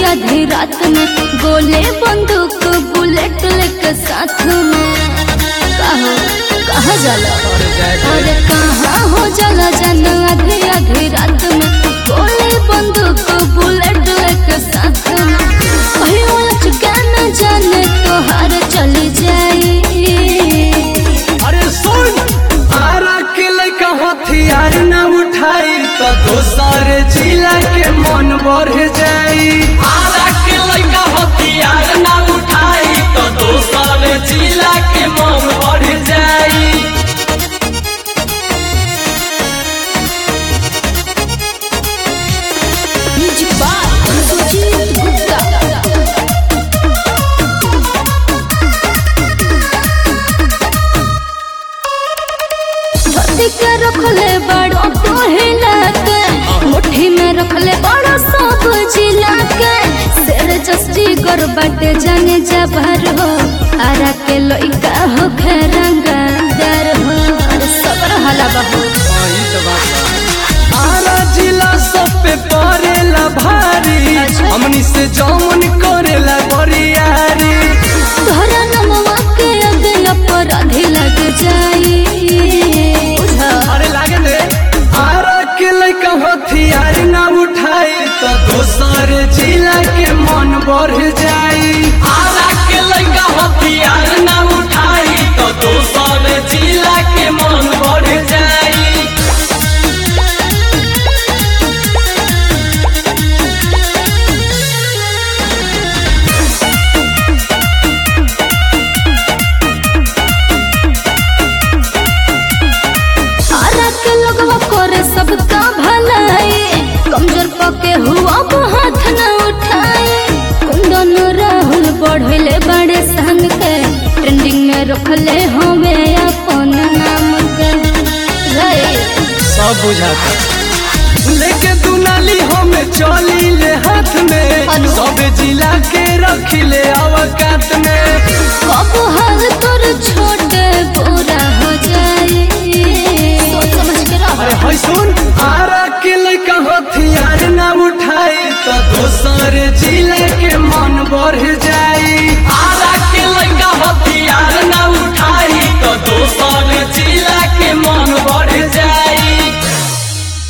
आधी रात में गोले बंदूक बुलेट लेके साथ में कहो कहाँ जाला अरे कहाँ हो जाला जन आधी आधी रात में गोले बंदूक बुलेट लेके साथ में कहियो लचका न जाने तोहार चली जाई अरे सुन आरा के लइका हथियार न उठाई तो दोसर जिला के मन बढ़ जाई आरा के लइका हथियार न उठाई तो दोसर जिला के मन बढ़ जाई म्यूजिक बाय सुजीत गुप्ता धरती के रखले बड़ो कोहिला के मुट्ठी में रखले बड़ो सब जिला के शेर जस्टी गर बाटे जाने जबर हो आरा के लइका हो खेरंगार हो अरे सबर हला बहू आरा जिला सब पे पड़ेला भारी अच्छा। हमनी से जौन करेला बरियारी तोहरा नमवा के अगला पर आधे लग जाई बुझा अरे लागे दे आरा के लइका हथियार ना उठाई तो दोसर जिला के मन बढ़ जाई आरा के लइका हथियार ना उठाई तो दोसर जिला के मन बढ़ जाई आरा के लोगवा करे सबका भलाई कमजोर पके हुआ वो हाथ न उठाए कुंदन राहुल बढ़ले बड़े संग के ट्रेंडिंग में रखले हवे अपन नाम के रे सब बुझाता लेके दुनाली हम चली ले हाथ में अनु। सब जिला के रखी ले अवकात में अब हाल तोर छोटे